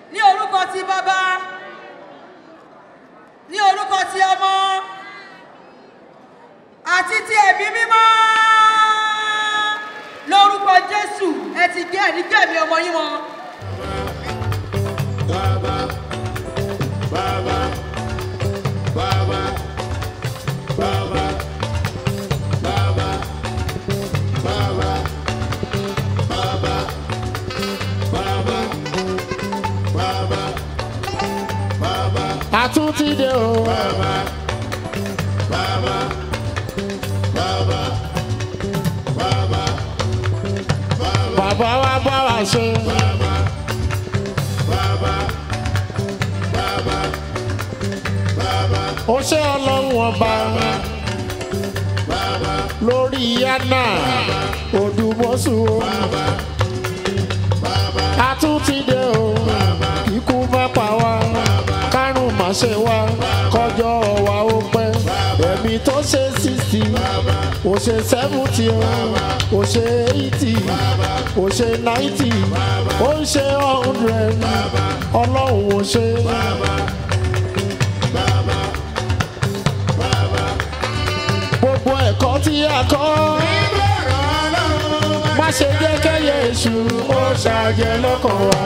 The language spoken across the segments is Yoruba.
ní orúkọ ti bàbá ní orúkọ ti ọmọ àti ti ẹ̀mí mímọ́ lórúkọ jésù ẹ ti gé ẹ̀rí gẹ̀mí ọmọ yín wọn. Baba, Baba, Baba, Baba, Baba, Baba, Baba, Baba, Baba, Baba, àtúntì dé o. Baba, Baba, Baba, Baba, bàbá wa bá wa ṣe. Baba, Baba, Baba, ó ṣe ọlọ́run ọba Baba, lórí yánà odùmọ̀sù o. àtúntì dé o. ikú má pa wá kárùn má ṣe wá kọjọ́ wa ó pẹ́. ẹ̀mí tó ṣe sixty ó ṣe seventy o ó ṣe eighty ó ṣe ninety ó ń ṣe hundred ọlọ́run ò ṣe. gbogbo ẹ̀kọ́ tí a kọ́ má ṣe jẹ́ kẹ́yẹ èṣù ó ṣàjẹ́ lọ́kàn wa.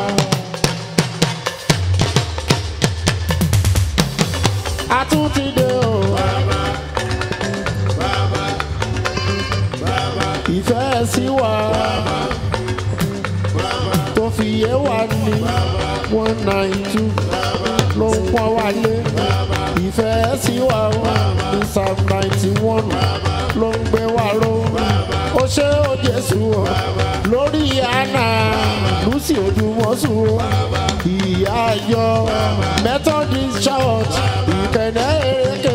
a tún ti dé o. ìfẹ́ sí wa tó fi yé wa ní one nine two ló ń pọ́n wálé ìfẹ́ sí wa ní psalm ninety one ló ń gbé wa ró ó ṣe ó jésù o lórí àná lucy odùmọ̀sù o ìyá ayọ̀ methodist church ìkẹ̀nẹ́ èrèké.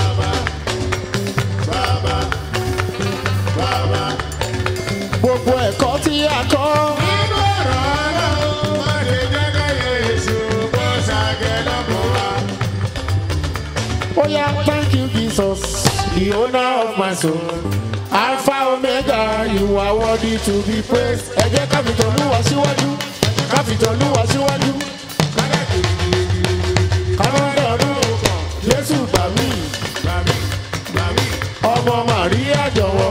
gbogbo ẹ̀kọ́ tí a kọ́ ó yá thank you jesus the owner of my soul alpha omega you are worthy to be praised ẹ jẹ́ káfíntàn olúwa síwájú káfíntàn olúwa síwájú kámọ́dé ọdún jésù gbà mí ọmọ màríà jọ̀wọ́.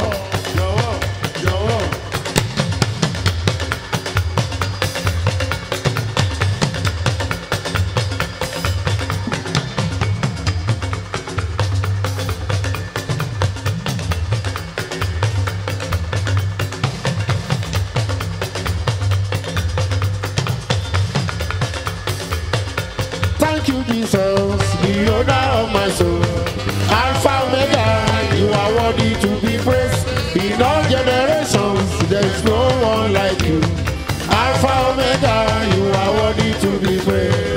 Thank you, Jesus, the owner of my soul. Alpha Omega, you are worthy to be praised. In all generations, there is no one like you. Alpha Omega, you are worthy to be praised.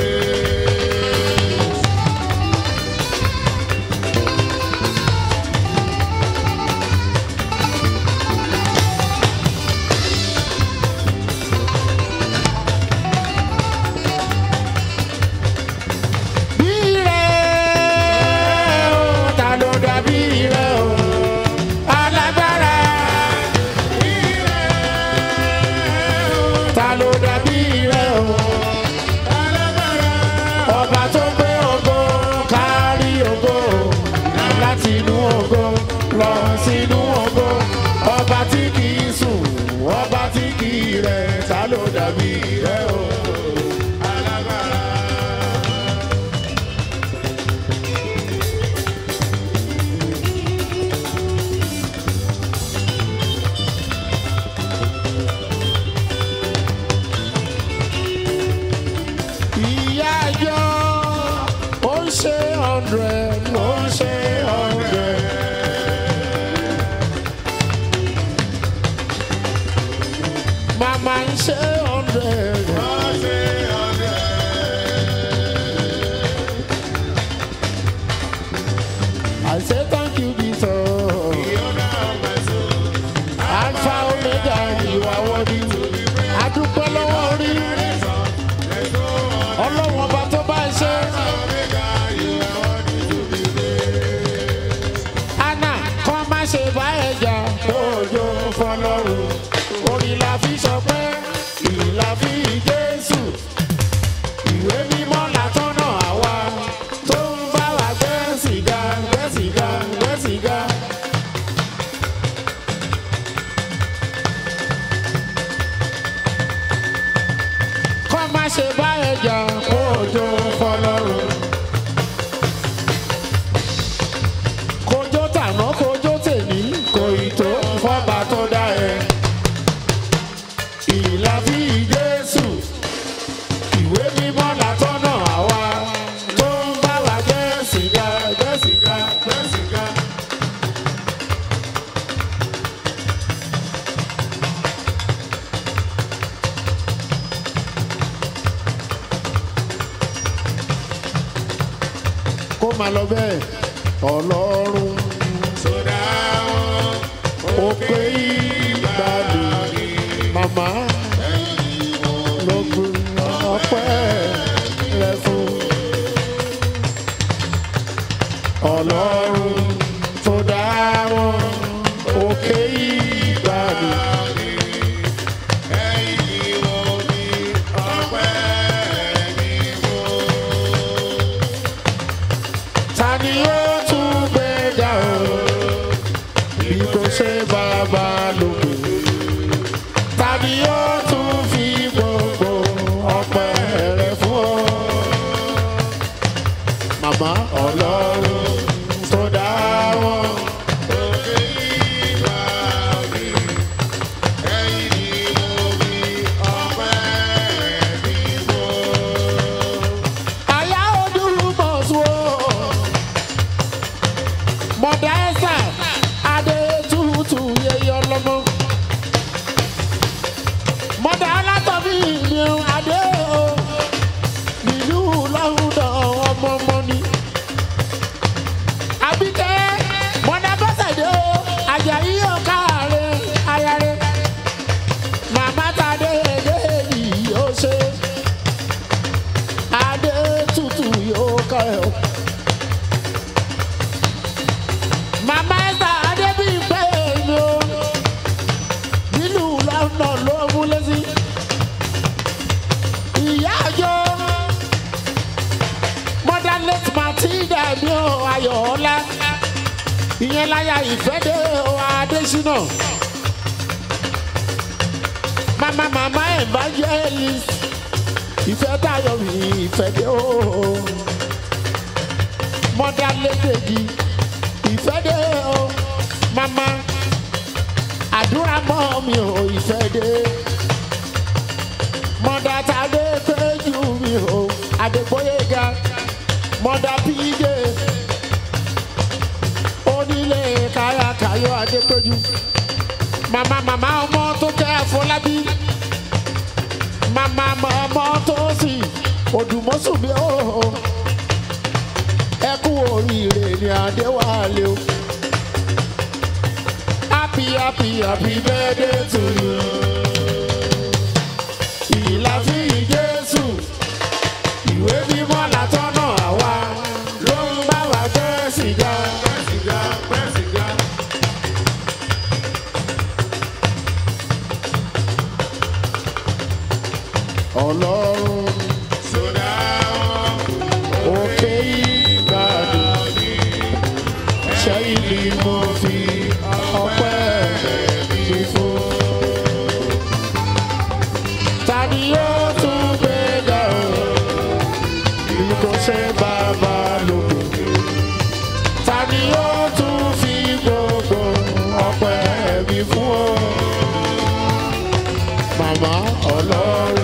Bí rẹ̀ o, ta ló dàbí rẹ̀ o? Alágbára. Bí rẹ̀ o, ta ló dàbí rẹ̀ o? Alágbára. Ọba tó gbé ògo kárí ògo láti inú ògo lọ sínú ògo. Ọba tí kì í sùn, ọba tí kì í rẹ̀, ta ló dàbí rẹ̀ o? Alágbára. ìyá yọ ó ń ṣe hundred ó ń ṣe hundred. màmá ń ṣe hundred. I say thank you, Jesus. Alpha Omega, you are worthy. Adúpẹ́ lọ́wọ́ orí. Ọlọ́run ọba tó bá ẹ ṣe. Anna kọ́ má ṣe bá ẹja lóòjó fọlọ́run. Orin la fi sọ pé ìlà fi Jésù. ìwé mímọ́ látọ́nà àwa tó ń bá wa gbé sìgá gbé sìgá gbé sìgá. kọ́ má ṣe bá ẹja kó ojú fọlọ́run. kojó tàná kojó tèmi kò ì tó fọ́ba tó dá ẹ. ìlà bí jésù ìwé mímọ́ látọ́nà àwa tó ń bá wa gbé sìgá gbé sìgá gbé sìgá. kó máa lọ bẹ́ẹ̀ ọlọ́run Sọdá wọn. ó pé ìgbàlè màmá ló gbé ọpẹ́ rẹ fún ọlọ́run tó dá wọn òkè ìgbàlè. Ẹ̀yin wo ni ọpẹ́ mi mú? ta ni ó tún gbé dá o bí kò ṣe bàbá lóko ta ni ó tún fi gbogbo ọpẹ́ rẹ̀ fún ọ. màmá ọlọ́run tó dá wọn Òkè ìgbà mi. Ẹ̀yin wo ni ọpẹ́ mi mú? àyà odúrúmọ̀ sùn o. mọ̀dà ẹ̀sà adé tútù yẹyẹ ọlọ́mọ. mọ̀dà alátọ̀bí mi ò adé o. nílùú lọ́hùndọ̀ ọmọ ọmọ ni. àbíkẹ́ mọ̀dà bọ́sẹ̀dé o. àjàyí ọ̀ká rẹ̀ aya rẹ̀. màmá tàdé èdè yìí ó ṣe adé tutù yóò kọ́ ẹ̀ o. Màmá ẹ̀sà Adébíyìnpé mi o. Nínú lọ́nà ló mú lẹ́sí. Ìyá àjọ. Mother late Matilda mi o Ayọ̀ọ́lá. Ìyẹn láyà ìfẹ́dé o Adésínà. Màmá màmá evangelist. Ìfẹ́ tayọ̀ mi ìfẹ́dé o. Mother late Dèjì ìfẹ́ dé o mama àdúrà mọ́ mi ò ìfẹ́ dé mọ̀dà tàdé péjú mi ò àdègbóyèga mọ̀dà píjé onílé káyàkáyọ̀ àdépéjú mama mama ọmọ tó jẹ́ àfọlábí mama ọmọ tó sì òdùmọ́sùn mi ò ẹ kú oríire ní adéwálé o. happy happy happy birthday to you. ìlàfí jésù ìwé mímọ́ látọ́nà àwa ló ń bá wa gbé sìgá. Pẹ́ sìgá, pẹ́ sìgá. ọlọ́run Sọdá wọn. òkè ìgbàdùn ṣẹ́yìn ni mo fi ọpẹ́ mi fún. ta ni yóò tún gbé ga o bí kò ṣe bàbá lóko. ta ni yóò tún fi gbogbo ọpẹ́ mi fún o. màmá ọlọ́run.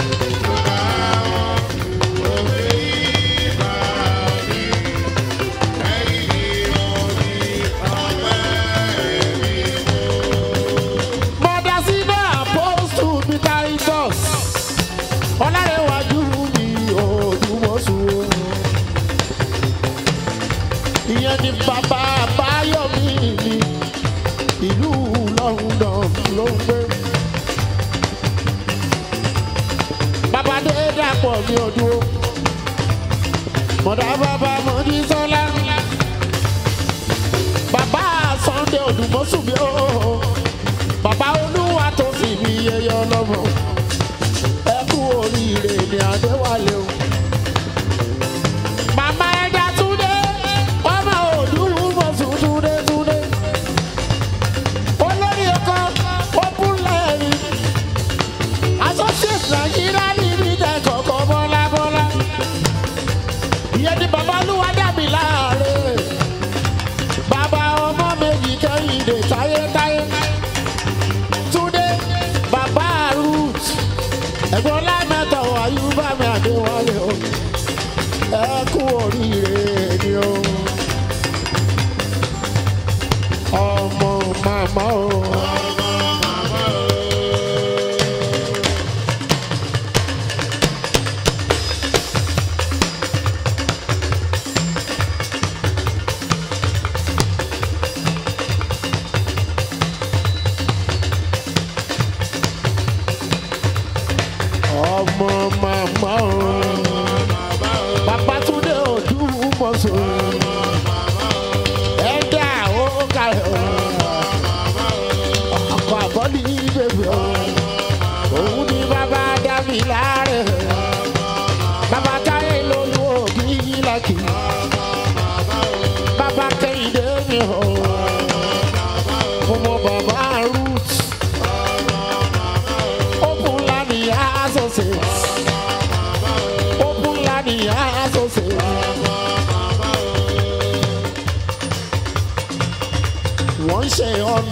Mọ̀dà sínú àpọ́sù mi Titus. Ọlárẹ̀wájú mi Odùmọ̀sù. Ìyẹn ni bàbá Báyọ̀mí mi. Ìlú London ló ń gbé. Bàbá dé dàpọ̀ mi ò dúró. Mọ̀dà bàbá Mọ̀dí Sọ́lá. Bàbá Sunday Odùmọ̀sù mi ó bàbá olúwa tó fi mi yẹyẹ ọlọ́mọ ẹ kú oríire ní adéwálé o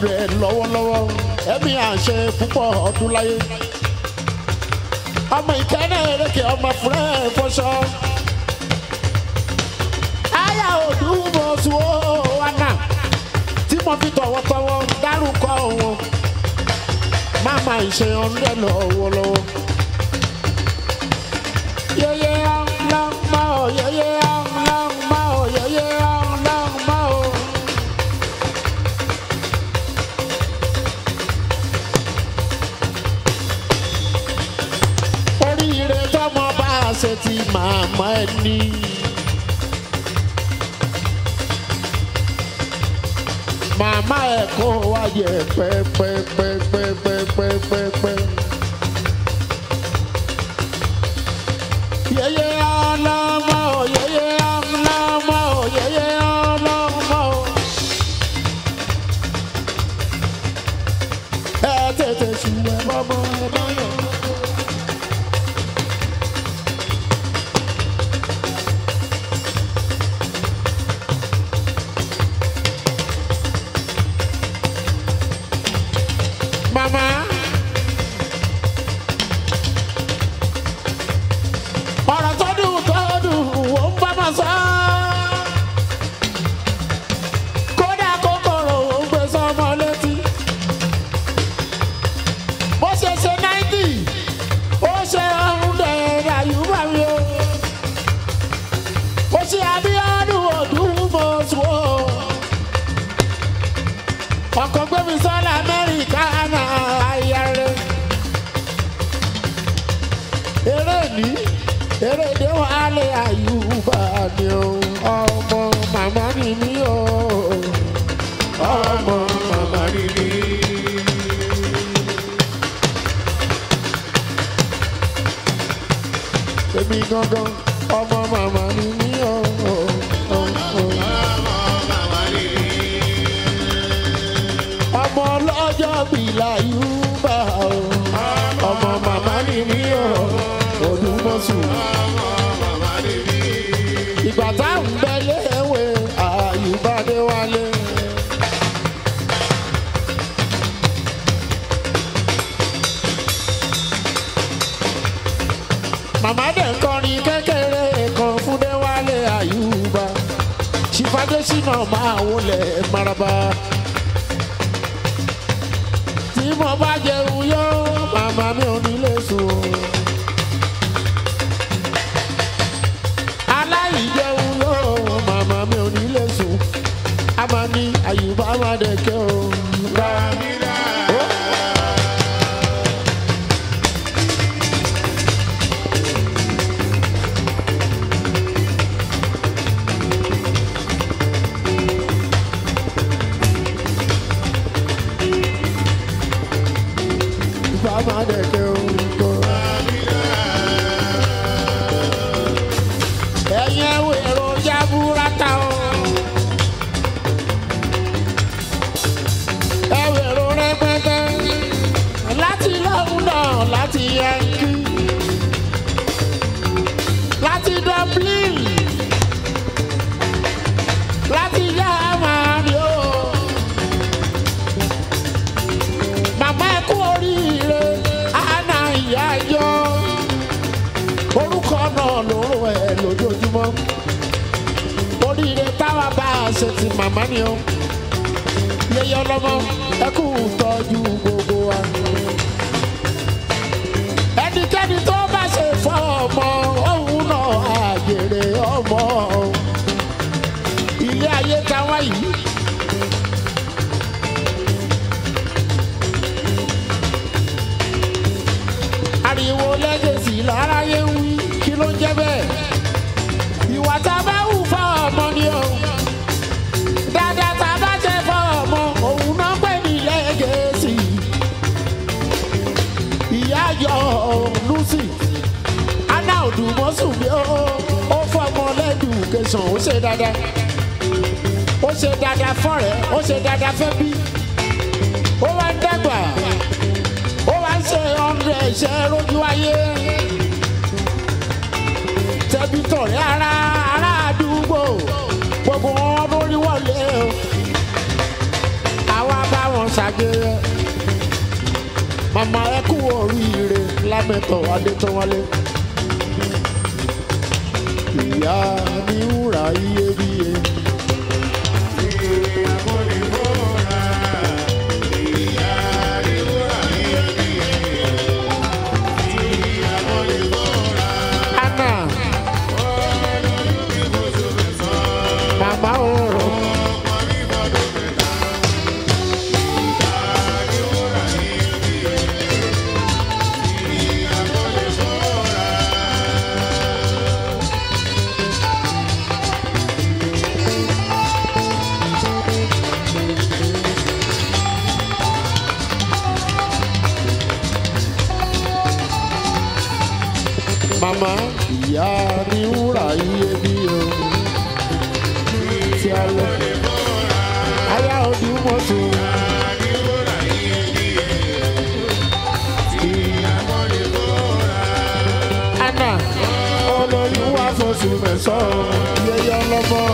hundred lọ́wọ́lọ́wọ́ ẹ̀mí àṣẹ púpọ̀ ọdún láyé ọmọ ìkẹ́nẹ́ eréke ọmọ fúrẹ́ fọṣọ aya òdùmọ̀sù wánà tí mo fi tọ̀wọ̀tọ̀wọ̀ dárúkọ wọn máma ìṣe hundred lọ́wọ́lọ́wọ́ yeye ọlọ́mọ yeye ọlọ́mọ yeye ọlọ́mọ. oríire tọmọ bá a ṣe ti màmá ẹ ní. màmá ẹ kó wáyé pẹ́pẹ́pẹ́pẹ́pẹ́pẹ́pẹ́. yeye ọlọ́mọ yeye ọlọ́mọ yeye ọlọ́mọ. ẹ tètè ṣùgbọ́n bọ́bọ́ ẹ bá yọ. Mama. ọ̀rọ̀ tó dùn tó dùn ó ń bá ma sọ. kódà kòkòrò ó ń gbé sọmọ létí. bó ṣe ṣe náìtì ó ṣe ọ̀hún dẹ̀ẹ̀dẹ̀ àyùbá mi o. ó ṣe abíọ́dún ọdún mọ́sùn o. ọkọ̀ gbé mi sọ́lá amẹ́ríkà náà ayáre. eré ní eré dé wàhálẹ̀ àyùbá ni o ọmọ màmá ni mí o ọmọ màmá ni mí. èmi gangan ọmọ màmá ni mí o. o, o, o. ọmọ ọlọ́jọ́ bìlà yúbà o ọmọ màmá ni mí o olùmọ̀sù. ìgbà táwọn bẹ léèwé àyùbádé wálé. màmá dẹ̀ ń kọrin kékeré kan fún déwálé àyùbá ṣìfàdésínà máa wọlé maraba tí mo bá jẹun yó màmá mi ò ní lè sùn o. aláìjẹun yó màmá mi ò ní lè sùn a máa ní àyùbá máa dẹ̀kẹ́ o. Ó. Ìgbà máa dẹ̀kẹ́ o. ẹ̀yin ẹ̀wọ̀ èròjà burata o. ẹ̀wọ̀ èrò rẹpẹtẹ láti London láti Yankee láti Dublin láti Germany o. màmá ẹ kú oríire àná ìyá yọ orúkọ náà lóró ẹ lójoojúmọ́ oríire táwa bá a ṣe ti màmá ni ó yẹyẹ ọlọ́mọ ẹ kú tọ́jú gbogbo wa ẹnikẹ́ni tó bá ṣe fọ́ ọmọ òun náà àjèrè ọmọ ilé ayé táwa yìí. ariwo lẹ́gẹ̀sì láráyé ń wí kí ló ń jẹ́ bẹ́ẹ̀. ìwà tá a bá hù fún ọmọ ni o. dáadáa tá a bá jẹ́ fún ọmọ òun náà pè ní lẹ́gẹ̀sì. ìyá yọ lucy anna odùmọ̀sùn mi ó ó fọmọ lẹ́dùn kẹsàn-án ó ṣe dáadáa. ó ṣe dáadáa fọ́rẹ̀ ó ṣe dáadáa fẹ́ bí. ó wá ń dẹ́gbà ó wá ń ṣe ọ̀rẹ́ ẹ̀ṣẹ̀ lójú ayé tẹ̀bí tọ̀rẹ́ ara ará àdúgbò gbogbo wọn lórí wọlé o àwa bá wọn ṣá màmá ẹ kú oríire lámẹ́tọ̀ adétọ́wálé. ìyá ní wúrà iyebíye. Anna. Màmá òòrùn. Màmá ìyá ní wúrà iyebíye o. Tí a lọ. Aya òdi mọ́tò. Anna olóyún wá fọṣù mẹ́sàn-án yẹyẹ ọlọ́mọ.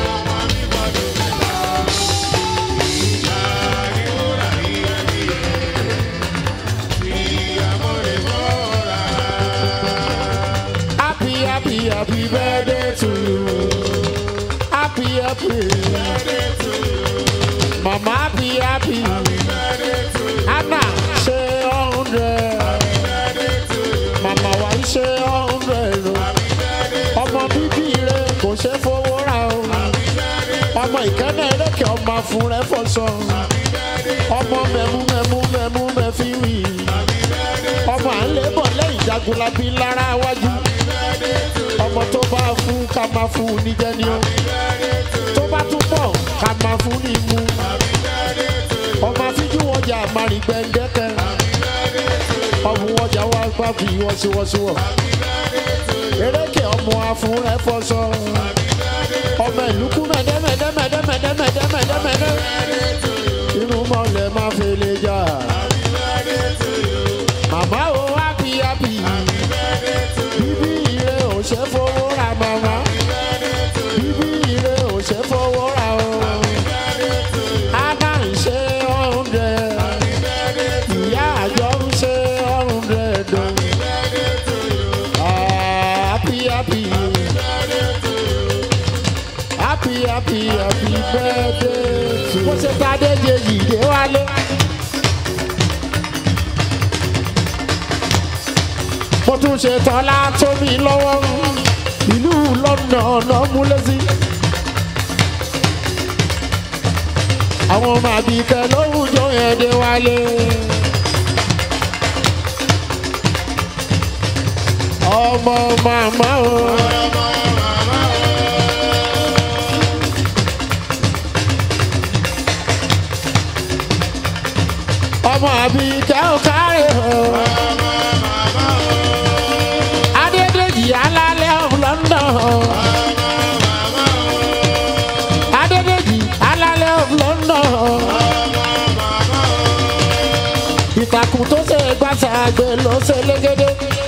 Happy, happy, happy birthday to you. Happy, happy birthday to you. Mama, happy, happy. Anna, ṣe hundred. Mama wa ń ṣe hundred. Ọmọ bíbí rẹ kò ṣe fowó ra o. Ọmọ ìkẹ́nẹ̀ erékè ọmọ fún rẹ fọṣọ. Ọmọ mẹ́mú mẹ́mú mẹ́mú mẹ́fí wì. Ọmọ à ń lébọ̀ lẹ́yìn jagunlabi lára wájú ọmọ tó bá fún ká máa fún un níjẹ ni ó tó bá tún pọ̀ ká máa fún ní mú ọmọ afíjú wọjà àmàrin gbẹ̀ndẹ́kẹ́ ọmọ wọjà wá gbàgbé wọ́síwọ́síwọ́ eréke ọmọ afún rẹ fọṣọ ọmọ ìlúkú mẹ́dẹ́mẹ́dẹ́mẹ́dẹ́mẹ́dẹ́mẹ́dẹ́mẹ́dẹ́ inú mọ́lẹ̀ máa fi lè jà màmá o happy happy bíbí ire ò ṣe fowó ra màmá bíbí ire ò ṣe fowó ra o ana ń ṣe oúnjẹ ìyá àjọ ń ṣe oúnjẹ dùn happy happy happy happy happy birthday to you. mo ṣe ta déje yìí dé wálé. mo tún ṣe tọ́lá tó mi lọ́wọ́ ìlú lọ́nà ọ̀nà múlẹ́sí. àwọn ọmọ àbíkẹ́ lówùjọ yẹn dé wálé. ọmọ màmá o. ọmọ àbíkẹ́ ò kárẹ̀ o. Adédèjì alálẹ̀ of London. Adédèjì alálẹ̀ of London. Ìtàkùn tó ṣe gbàṣà àgbẹ̀ ló ṣe légédé.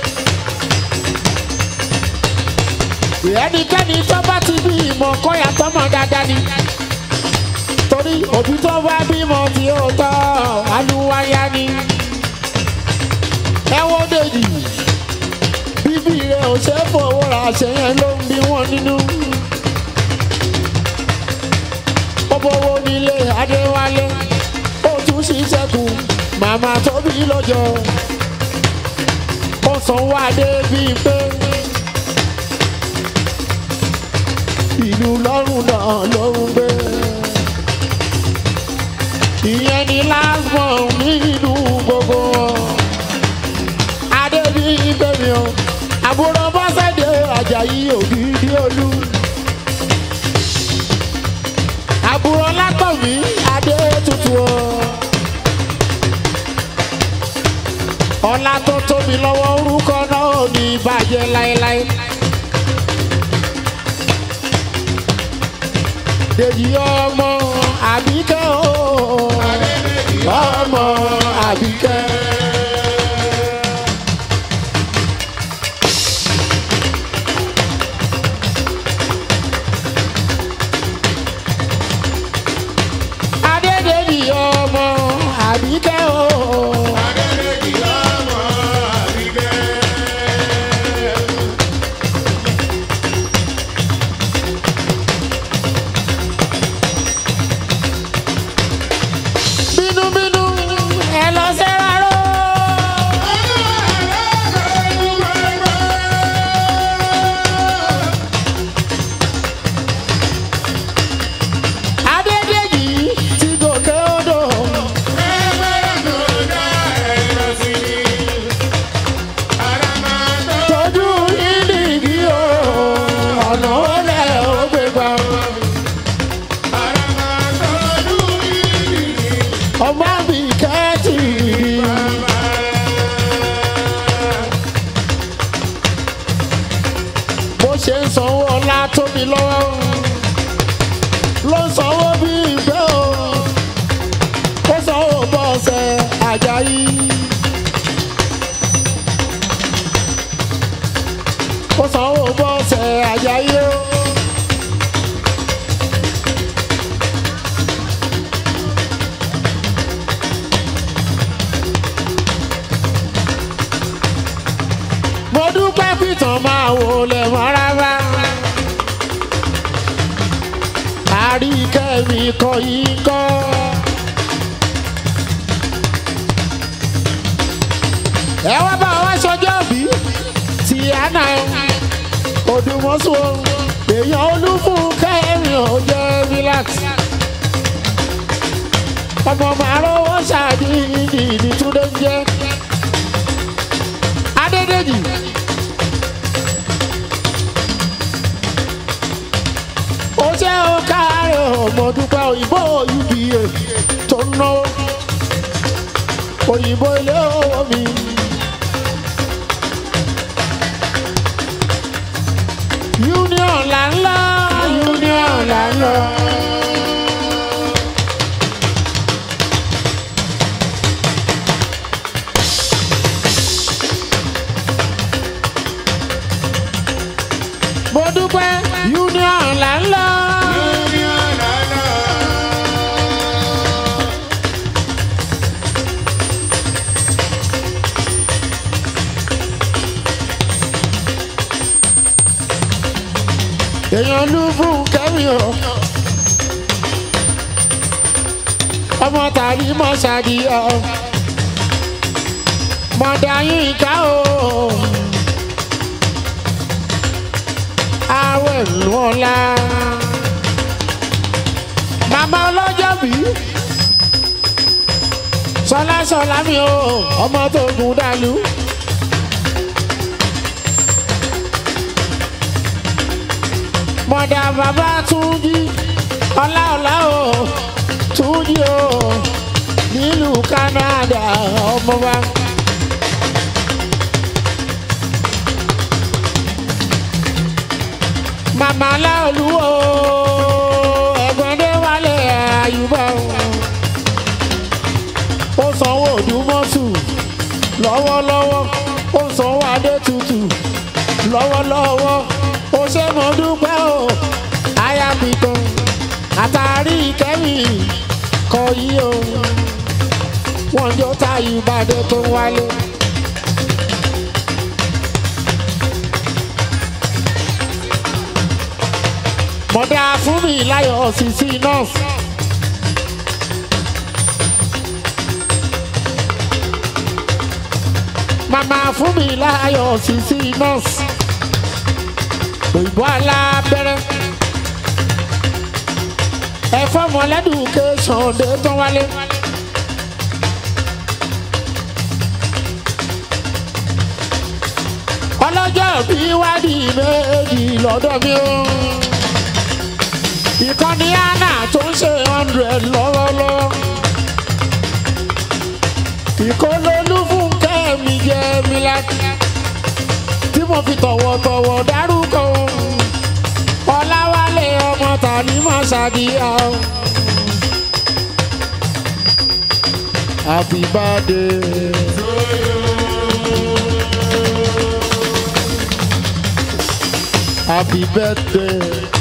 Ẹnikẹ́ni tó bá ti bí ìmọ̀ kọ́yà tọ́mọ dáadáa ni. Torí òbí tó bá bímọ tí ó tọ́ alúwáyá ni. Ẹ wo dèjì bíbí rẹ ò ṣe é fowó ra àṣeyẹn ló ń bí wọn nínú. ó bówó nílé adéwálé ó tún ṣiṣẹ́ kù màmá tóbi lọ́jọ́ ó sanwó adé bíi pé ìlú lọ́rùn náà ló ń gbé. ìyẹn ni last born nínú gbogbo wọn adébíyí bẹ́mi o àbúrò bọ́sẹ̀dé àjàyí ògidì olú àbúrò látọ̀mí adé tutù o ọlá tó tóbi lọ́wọ́ orúkọ náà ò ní bàjẹ́ láéláé. Dèjì ọmọ àbíkẹ́ o ọmọ àbíkẹ́. Adédèjì ọmọ àbíkẹ́ o. ṣe ń sanwó ọlá tóbi lọ́wọ́ ló ń sanwó bí ìgbẹ́ o ó sanwó bọ́ọ̀sẹ̀ àjàyí. ó sanwó bọ́ọ̀sẹ̀ àjàyí o. mo dúpẹ́ pìtàn máa wò lẹ̀ mọ́ rárá. àríkẹ́ mi kọ́ yìí kọ́. ẹ wá bá wa sọjọ́ bí ti àná odùmọ̀sù èèyàn olúfún kẹ́rin ò jẹ́ relax. ọmọ màrówó ṣáàdì ìdí ìdí túndé ń jẹ́. Adédèjì. ó jẹ́ ó káàárẹ̀ ọmọ dúpẹ́ òyìnbó uba tó ń náwó òyìnbó ilé owó mi. union là ń lọ union là ń lọ. mo dúpẹ́ union là ń lọ. èèyàn ló fún kẹ́mi o. ọmọ tàbí mọ ṣàdíyà o. mọ̀dà yín ká o. àwẹ̀ lù ọ̀la. màmá ọlọ́jọ́ bí. sọlá sọlá mi o ọmọ tó gùn dàlú. mọ̀dà bàbá túnjí ọlá ọlá o túnjí o nílùú Canada ọmọ wa. màmá láolú o ẹ̀gbọ́n dé wálé àyùbá o ó sanwó òdùmọ̀tù lọ́wọ́lọ́wọ́ ó sanwó adé tutù lọ́wọ́lọ́wọ́ ó ṣe mọ̀ dúpẹ́ o àyà pìtàn àtàrí kẹ́mi kọ yí o wọ́n jó táyì ìbàdàn tó wálé. mọ̀dá fún mi láyọ̀ sísí nọ́ọ̀sì. màmá fún mi láyọ̀ sísí nọ́ọ̀sì. òyìnbó alábẹ́rẹ́. ẹ̀fọ́ mọ̀lẹ́dùkẹ́sàn dé tán wálé. ọlọ́jọ́ bí wádìí méjì lọ́dọ̀ mi o ìkànnì anna tó ń ṣe hundred lọ́wọ́lọ́wọ́ ìkólólú fún kẹ́mi jẹ́ mi láti tí mo fi tọ̀wọ̀tọ̀wọ̀ dárúkọ ọláwálé ọmọ tàní mọ̀ ṣàdíyà o. happy birthday. Happy birthday.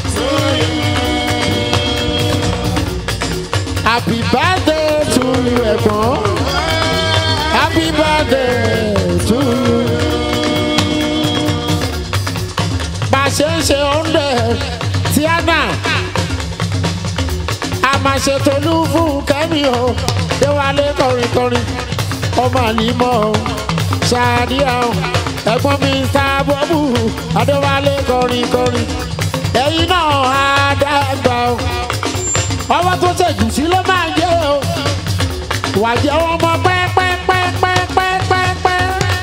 Happy birthday to you, ẹ̀gbọ́n. Happy birthday to you. Bá a ṣe ń ṣe oúnjẹ tíánà, a máa ṣe tolú fún kẹ́mi o. Déwálé kọrin kọrin, ọmọ àlímọ́ o, ṣáàdíà o. Ẹ̀gbọ́n mi ta bọ́bù, Adéwálé kọrin kọrin. Ẹ̀yin náà á dàgbà o ọwọ́ tó ṣèjù sí ló máa jẹ́ o wà jẹ́ ọmọ pẹ́pẹ́pẹ́pẹ́pẹ́pẹ́.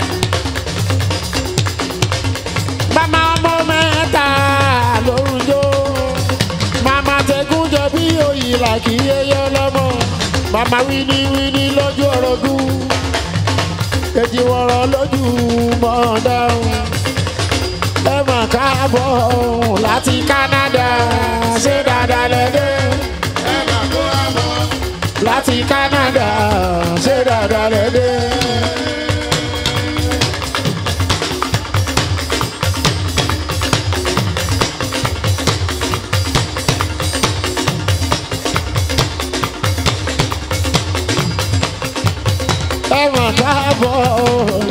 màmá ọmọ mẹ́ta lórúkọ màmá tẹ̀gún jẹ bí òyìnbá kì í yẹyẹ lọ́mọ màmá wíní wíní lójú ọ̀rọ̀gún èjì wọ̀rọ̀ lójú mọ̀ọ́dá ẹ mà káàbọ̀ láti Canada ṣé dáadáa lẹ́dẹ́ ẹ máa kó àbọ̀. láti Canada ṣé dáadáa lẹ́dẹ́. ẹ mà káàbọ̀